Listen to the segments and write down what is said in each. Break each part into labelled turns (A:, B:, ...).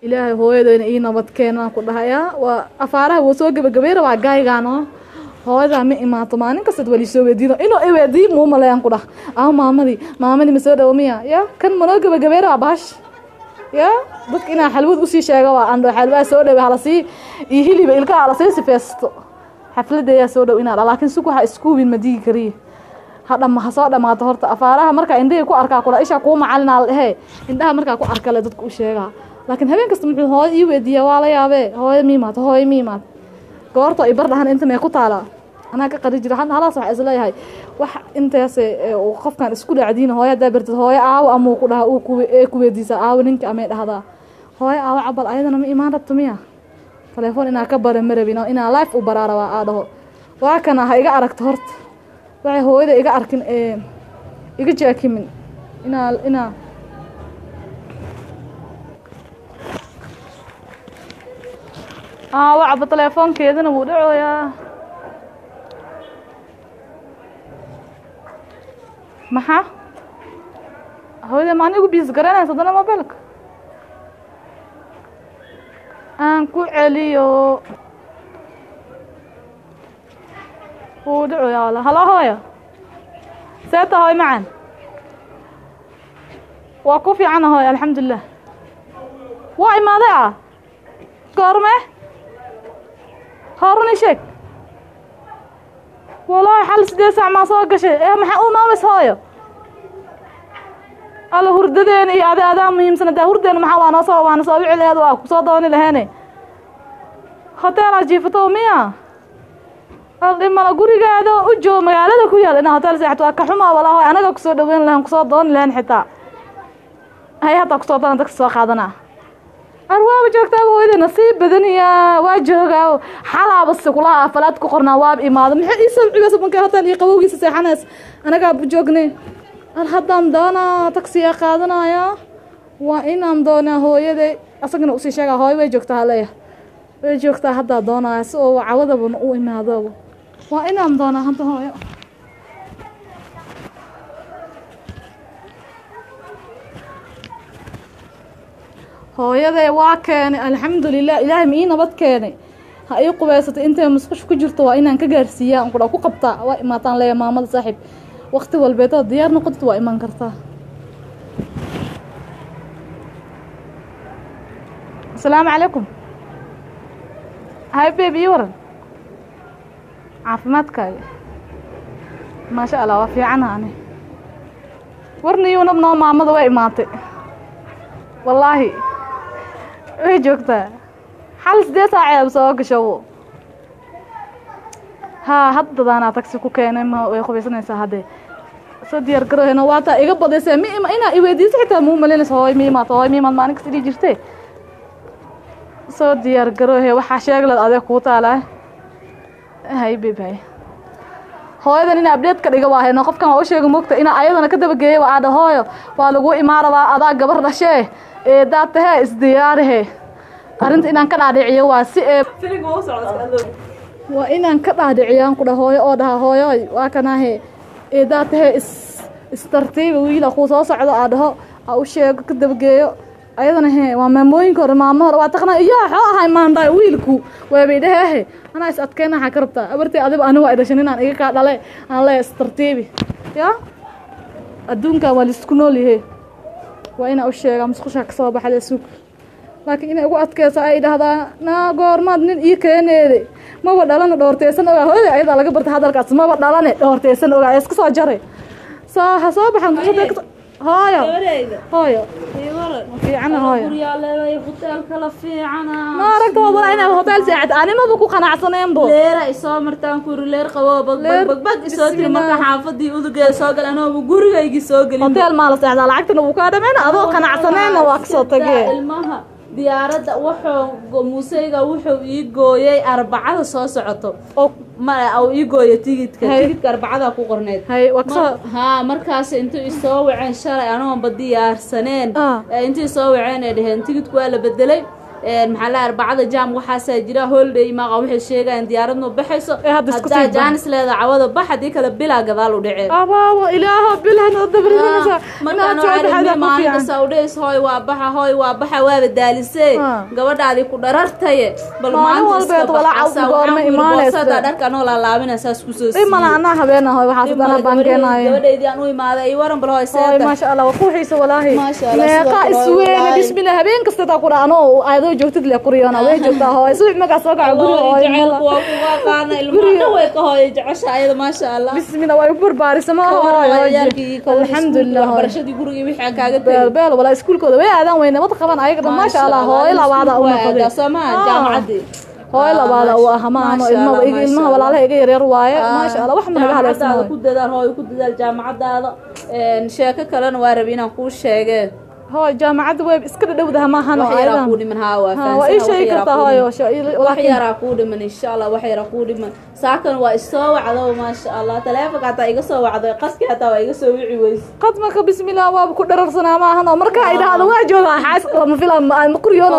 A: ilaahay hooyadayna ii nabad keenaan ku dhahayaa waa afaaraha wuu soo gebagabay rabaa gaaygaano hooyadaa ma imaato maalin kastaad wali soo weydiino inuu i weydiiy muu maleeyaan ku dhah ah maamadii maamadii ma soo dhawo miya ya kan manoo gebagabay rabaa bahash ya dadka inaa xalwad usii sheega waa andho xalwaa soo dhawe halasii iyo hiliba ilkaha halasii sifeysto xafladeeyaa soo dhow inaa dha laakiin sug waxa iskuubin ma digi kariye hadhama ha soo dhamaato horta afaaraha markaa indhahii ku arkaa kudha ishaa kuu macalinaa la dhehee indhaha markaa ku arkale dadka u sheegaa laakiin habeen kasta muxuu hooyo ii weydiiyaa waa la yaabee hooyo miimaad hooyo miimaad goorto i bar dhahan inta mee ku taalaa anaa ka qari jira halaas waxaa isleeyahay wax intaas qofkan isku dhacdiin hooyo haddaa bartid hooyo aawo amuu ku dhaha ee ku weydiisaa aawo ninka amay dhahdaa hooyo aawo cabal ayadana ma imaan rabto miya telefoon inaa ka bara ma rabin inaa life u baraa rabaa aa dhaho waa kana ha iga aragto horta waxay hooyada iga arkin ee iga jaakimin inaa inaa aa wacba telefoonkeedana wuu dhacoyaa maxaa hooyada ma anigu biis garanaysa haddana mobilka aan ku celiyo wuu dhacoyaa wala halo hooyo seeta hooy macan waa ku fiicana hooy alxamdulilah waa imaaday ah goorme hoorun i sheeg walaahi xal sideed saac maa soo gashay ee maxaa u imaameys hooyo alla hurdadeena iyo adi adaa muhiimsan adaa hurdeena maxaa waa noo soo waana soo wici laheed waa kusoo dooni laheene hoteelaa jiifato miya aldhimana gurigaada u joogo magaalada ku yaal inaa hotel seexato waa ka xumaa walaa hooy anaga kusoo dhaweyn lahen kusoo dooni lahen xitaa hay hataa kusoo doona dadka soo qaadanaa arwaaba joogtaaba hooyada nasiib badaniya waa joogaa xalaaba sikulaha afalaad ku qornaa waaba imaado maxay ii sabcibaysa bankay hotel iyo qabowgiisa seexanays anagaa joognay al haddaan doonaa taksiyaa qaadanaya waa inaan doonaa hooyaday asagana usii sheegaa hooyo way joogtaa haleeya way joogtaa haddaa doonaya si oo cawadabana u imaado waa inaan doonaa hadda hooyo hooyaday waa keenay alxamdulilah ilaahay ma ii nabad keenay ha ii qubaysatay intay musqush ku jirto waa inaan ka gaarsiiyaa an kudha ku qabtaa waa imaataan leeya maamada saaxiib waqti walbeed oo diyaar noqotid waa imaan kartaa asalaamu calaykum hay beeb ii waran caafimaadkaaga maasha allah waa fiicana ani warniyuunab noo maamada waa imaatay wallaahi way joogtaa xal sidee saaceeb soo gasho haa haddadaanaa tagsi ku keenay ma way qubaysanaysaa haddee soo diyaar garoohena waataa iga badayse mi inaa iweydiiso xitaa muu malinaysa hooy miimaad hooy miimaad maalin kasta dhii jirtee soo diyaar garoohe waxaa sheegled adee kuu taalaa hay bib hay hooyadan ina abdeed ka dhiga waahayno qofkan waa u sheega mogta inaa ayadana ka dabageeyay waa adha hooyo waa lagu imaarabaa adaa gabar dhashee eedaad tahee isdiyaarihe arrinta inaan ka dhaadhiciyo waa si ee waa inaan ka dhaadhiciyaan ku dha hooyo oo dhaha hooyoy waa kanaahe eedaad tahee is istartiiba wiila kuu soo socdo aa dhaho aa u sheego ka dabageeyo ayadana he waa maamooyinka hore maamo hore waa taqnaa iyo xoo ahay maandaay wiilku waabay dhaheehe anaa is adkeyna waxaa ka rabtaa abartay adiba anigu ay dhashan inaan iga kaa dhale aan leeya istartiibi ya adduunkan waa laisku nool yahe waa inaa u sheegaa musqushaa kasoo baxda suug laakiin inay ugu adkeyso ay dhahdaa naa goormaad nin ii keeneede maba dhalana dhoorteysan ogaa hooyada ayadaa laga bartay hadalkaas maba dhalane dhoorteysan ogaa ee iska soo jaray soo ha soo baxan hooyo hooyo fiicana hooyo ma aragta wabala inaad hotel seexat animaba ku qanacsaneen bo
B: leera isoo martaan kuri leer qabo bagbagbag isoo tiri marka xaafadii udugeeda soo gal anooba gurigaygii soo gelin
A: hotel maa la seexdaa lacagtana wuu kaa dhameen adoo qanacsaneenna waa kasoo tagee
B: ilmaha diyaaradda wuxuu muuseyga wuxuu ii gooyey arbacada soo socoto
A: oo
B: ma uu ii gooyo tigidka
A: Hay.
B: tigidka arbacada ku qorneyd
A: hay waa kasoo
B: haa markaas intuu isoo waceen shalay anoonba diyaarsaneen
A: Ah.
B: ee intii soo waceen ay dhaheen tigidku waa la bedelay maxaa la arbacada jaam waxaasaa jira holiday maaqa waxay sheegayaan diyaaradnu baxayso
A: Ee, hadda isku
B: haddaa
A: sii bax.
B: jaanis leeda cawada bax haddii kale bilaa gadaal u dhaceen
A: abaabo ilaaho bilahna dabarinaysa
B: markaan maalin kasta udhays hooy waa baxa hooy waa baxa waaba daalisee
A: Ah.
B: gabadhaadii ku dharartaye bal
A: Maalin
B: maanta iska
A: walbeed walaaca
B: baxasa
A: goorma
B: waxaan ku yidhi
A: imaanaysa?
B: boorsadaa dharka anoo laalaabina saas kusoo siiyey
A: imana anaa habeenahoy waxaas dana baan keenayo
B: gabadhaydii aan u imaaday iyo waran bal hooy
A: hooy
B: seeta
A: maasha allah waa kuuxiisa walaahi
B: Maasha Allah,
A: meeqa
B: sidoo kale
A: isweene
B: wallaahi.
A: bismillah habeen kasta taa kudha anoo aadoo joogtid le kuriyona way joogtaa hooy subax markaa soo kaca guri
B: Hooy,
A: hooy
B: jacaylku waa kugu aqaana ilmaha dhan way ka hooyay jecesha ayada maasha allah
A: bismillah waa igu barbaarisa ma
B: Ka
A: hooy
B: waran
A: hooy
B: ciyaalkii, ka waran iskuulkii,
A: alxamdulilah hooy
B: waxbarashadii gurigii wixii aan kaaga
A: beel
B: tegay
A: beel walaa iskuulkooda way aadaan weyne wad qaban ayaga dhan maasha allah hooy labaada u noqday
B: soomaa
A: Ah.
B: jaamacadii
A: hooy
B: Ah,
A: labaada u
B: maasha-
A: aha ma ahano
B: maasha
A: ilmaha
B: Allah,
A: iga-
B: maasha
A: ilmaha
B: Allah.
A: walaalaha iga yaryar waaye
B: Ah,
A: maasha allah wax ma naga halaysan
B: jaamacadaada
A: hooy
B: ku dadaal hooy ku dadaal jaamacadaada Een, sheeko kalena waa rabi inaan kuu sheegee
A: hooy jaamacadda way iska dhadhowdaha ma ahano
B: wax yaraa
A: ayadan
B: kuu dhiman haa waa
A: Ha, waa ii sheegi kartaa hooy
B: wax
A: laakiin
B: yaraa kuu dhiman insha allah wax yaraa kuu dhiman saakan waa isoo wacdo maasha allah taleefonka hataa iga soo wacday qaski hataa waa iga soo wici weyse
A: qad marka bismillah waaba ku dhararsanaa ma ahano markaa idhaahdo waa joogaa xaas lama fila ma kuriyoono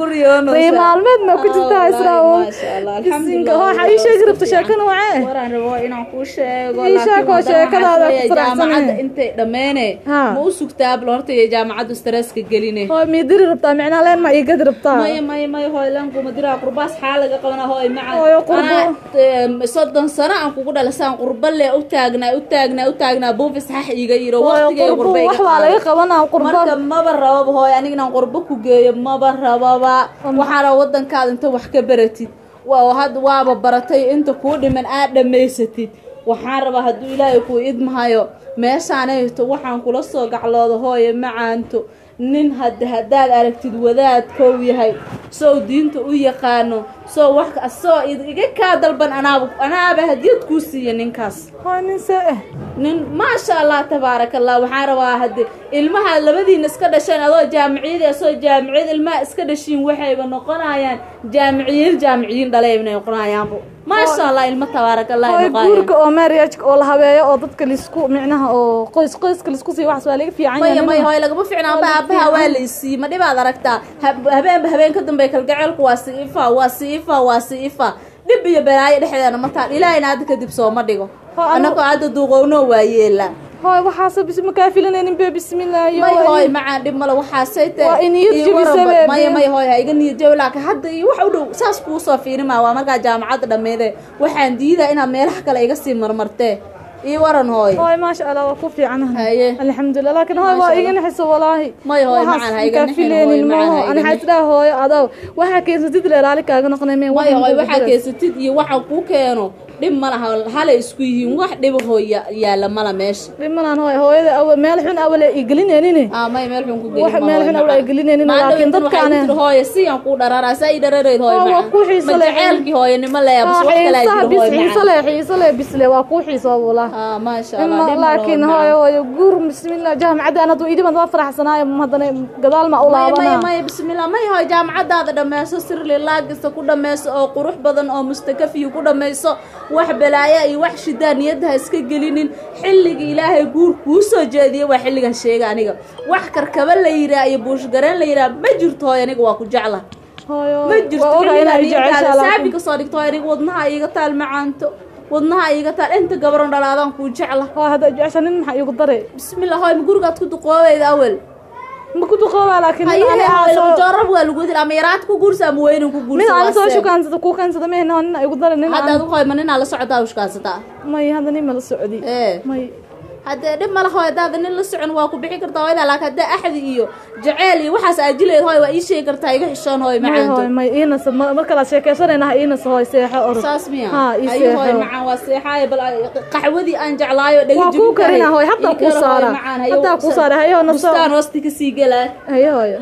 A: rii maalmeed ma ku jirtaa israa bisinka hooxa ii sheegi rabto sheekana wacee
B: waraan rabo inaan kuu sheego
A: Ii
B: laakiin
A: sheeg oo
B: haddana
A: sheekadaada
B: waxaan
A: ku faraxsanahay.
B: jaamacadda intay dhammeene
A: Ha.
B: ma u sugtaa bal horta iyo jaamacaddu stresska geline
A: hooy miidiri rabtaa micnaa leen ma iigadi rabtaa
B: maya maya maya hooy lankuma diraa qurbaas xaa laga qabana hooy maca
A: Hooyo, qurbo.
B: Anaa, em, soddon sano aan kugu dhalasaan qurba le u taagnaa u taagnaa u taagnaa buufis xax iiga yiro
A: hooy
B: waqtigay
A: qurbo
B: qurba iga
A: wax baa laga
B: qaaday.
A: qabanaa qurbo
B: marka maba rababa hooy aniga inaan qurbo ku geeyo maba rababa waxaa raba wadankaada inta wax ka baratid waa hadda waaba baratay inta kuu dhiman aad dhammaysatid waxaan rabaa hadduu ilaahay kuu idmahayo meeshaanayto waxaan kula soo gaclooda hooye macaanto nin had haddaad aragtid wadaad kow yahay sow diinta u yaqaano soo wax soo iga kaa dalban anaaba anaaba hadiyad kuu siiya ninkaas
A: hooy nin see eh
B: nin maasha allah tabaaraka allah waxaan rabaa hadde ilmaha labadiina iska dhasheen adoo jaamiciyad asoo jaamiciyad ilmaha iska dhashiin waxayba noqonayaan jaamiciyiin jaamiciyiin dhaleybnay noqonayaanbo maasha allah ilmo tabaaraka allah ay
A: hooy
B: noqonayaan
A: guurka oo marriage oo la habeeyo oo dadka lisku micnaha oo qoys qoyska lisku siiyo waxaas waa laga fiican
B: maya
A: yahay
B: maya
A: nin-
B: hooy lagama ficna aba aabaha waa la isii ma dhibaad aragtaa hab- habeenba habeen ka dambe kalgaceelku waa si ifa waa si ifa waa si ifa dhib iyo balaayo dhexdeena mataan ilaahayna hadda kadib sooma dhigo
A: Hoo, anu-
B: annagoo hadda duuqowno waa yeelaa
A: hooy waxaasa bis ma kaa filanaynin be bismillah iyo
B: may hooy macaan dhib male waxaasay tahay
A: Waa in niyad
B: Ii
A: jebisa
B: waran ba-
A: bee,
B: maya
A: bee.
B: maya hooy ha iga niyad jabi laakiin hadda iyo wax u dhow saas kuu soo fiirimaa waa markaa jaamacadda dhammeede waxaan diidaa inaad meelaha kale iga sii marmartee ii waran hooy
A: hooy maasha allah waa ku fiicanahay
B: haye
A: alxamdulilah laakiin hooy waa
B: Maasha
A: iga naxiso walaahi
B: May hooy,
A: Waxaas
B: macaan ha iga
A: kaa
B: naxin,
A: filaynin
B: hooy, macaan ha
A: maaho
B: iga
A: ani
B: naxin.
A: xaysdhaa hooyo adow waxaa keensatid le raali kaaga noqonay me
B: maya hooy waxaa keensatid iyo waxaan kuu keeno dhib ma laha halay isku yihiin wax dhiba hooy ya- yaalla mala meesha
A: dhimanaan hooy hooyada awa meel xun awale i gelinaynin
B: aa may meel xun ku
A: Wax meel xun awla ay gelinaynin, laakiin dadkaane-
B: dadkaane hooye si aan kuu dhararaa saa ii dharareyd hooy
A: Waa, waa
B: macaan
A: ku xiiso
B: ma
A: leh.
B: jaceelkii hooyanimo leeya bas wax kale
A: xiisaha
B: jiro
A: bis
B: hooy
A: xiiso
B: macaan
A: le xiiso le bisle waa kuu xiiso walaahi
B: aa maasha allah
A: ima
B: dhib ma
A: laakiin
B: laho,
A: hooyo hooyo guur bismillah jaamacadda aan hadduu idhiban waa faraxsanaayo haddana gadaal ma u
B: maya maya
A: laabanaa
B: maya bismillah maya hooy jaamacadaada dhammayso sirli laagista ku dhammayso oo qurux badan oo mustakafiya ku dhammayso wax balaaya iyo wax shidaa niyadda ha iska gelinin xilliga ilaahay guur kuu soo jeediya waa xilligan sheega aniga wax karkaba la yiraa iyo buushgareen la yiraa ma jirto hooy aniga waa ku jecla
A: hooyo
B: ma jirto
A: waa ogaa inaa i
B: xilligan
A: jeceshaa
B: saabi
A: laakiin
B: kasoo dhigto hooy aniga wadnaha iiga taal macaanto wadnaha iiga taal inta gabaron dhalaadaan kuu jecla
A: hooy hadda jecesha nin maxaa iigu daray
B: bismillah hooy ma gurigaad ku duqoobeyda awel
A: ma ku duqoobaa laakiin mid ani aa soo
B: jarab waa lagu dil ama yaraad ku guursa ama weynin ku
A: mid ani soo
B: guursa
A: shukaansada kuu kaansada mehna nin igu daray nin
B: hadda
A: aan
B: adigu hoyma ninaa la socotaa ushkaansataa
A: may hadda nin mala socdi
B: ee
A: may
B: haddee dhib ma laha hooy haddaada nin la socon waa ku bixi kartaa hooyada laakiin haddee axdi iyo jaceyl iyo waxaas aajileed hooy waa ii sheegi kartaa iga xishoon hooy
A: may hooy
B: macaanto
A: may iinasa ma- marka la sheekeysanayna ha iinasa hooy seexo orod
B: saas miya
A: Ha, ii
B: ayu hooy
A: seexo.
B: macaan waa seexaayo bal qaxwadii aan jeclaayo dhegi
A: waa kuu karina hooy hataa kuu saara hataa kuu saara hayo naso
B: bustaan hoosti kasii gelaa
A: hayo hooyo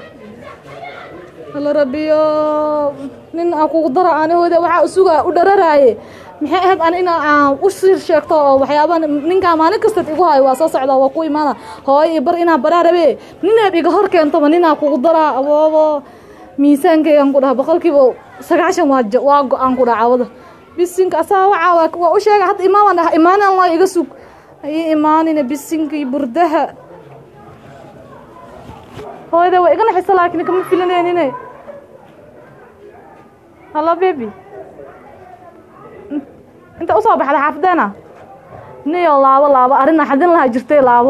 A: alla rabbiyo nin aan kugu dara anihooda waxaa usuga u dhararaaye maxay ahayd ani ina aan u sir sheegto oo waxyaaba ninkaa maalin kastaad igu hayo waa soo socda waa ku imaana hooyo iyo bar inaa baraa rabe ninaad iga hor keentaba ninaa kugu daraa aboobo miisaankeygan ku dhaha boqolkiiba sagaashan waa ja- waa go-aan ku dhaha cawada bisinka asaa wacaa waa waa u sheega hadda imaaman dhaha imaanan laa iga sug ayay imaanina bisinka iyo burdaha hooyada waa iga naxisa laakiin kama filaneenine hallo bebi inta usoo baxda xaafadeena niyo laabo laabo arrin naxadin lahaa jirtay laabo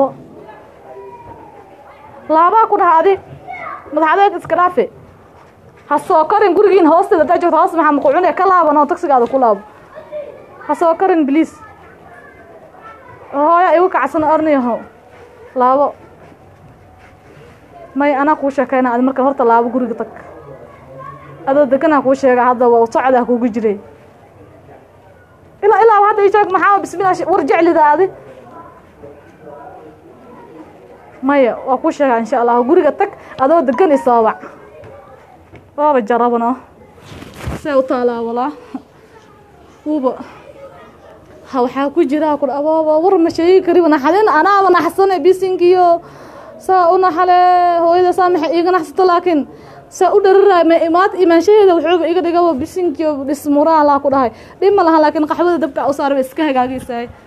A: laabaa ku dhaha adi madaxadeed iska dhaafe ha soo karin gurigiin hoosteeda hadaa joogto hoos maxaa maku cunaya ka laaban oo tagsigaada ku laabo ha soo karin bliis hooya igu kacsan arniyaho laabo may anaa kuu sheekayna adi marka horta laabo guriga tag adoo deganaa kuu sheega hadda waa socdaa kugu jiray ilaa ilaa hadda ii sheeg maxaa bismillah war jeclida adi maya waa kuu sheegaa insha allah guriga tag adoo degan isoobac waaba jarabno see u taalaa walaa wuuba ha waxaa ku jira ku abooba war ma sheegi kariba naxadin anaaba naxsane bisinkiyo saa u naxale hooyada saa maxay iiga naxsato laakiin saa u dhararaay ma imaad imaanshaheeda wuxuuba iga dhigaba bisinkiyo dhismuraalaa ku dhahay dhib ma laha laakiin qaxwada dabka u saaraba iska hagaagaysaay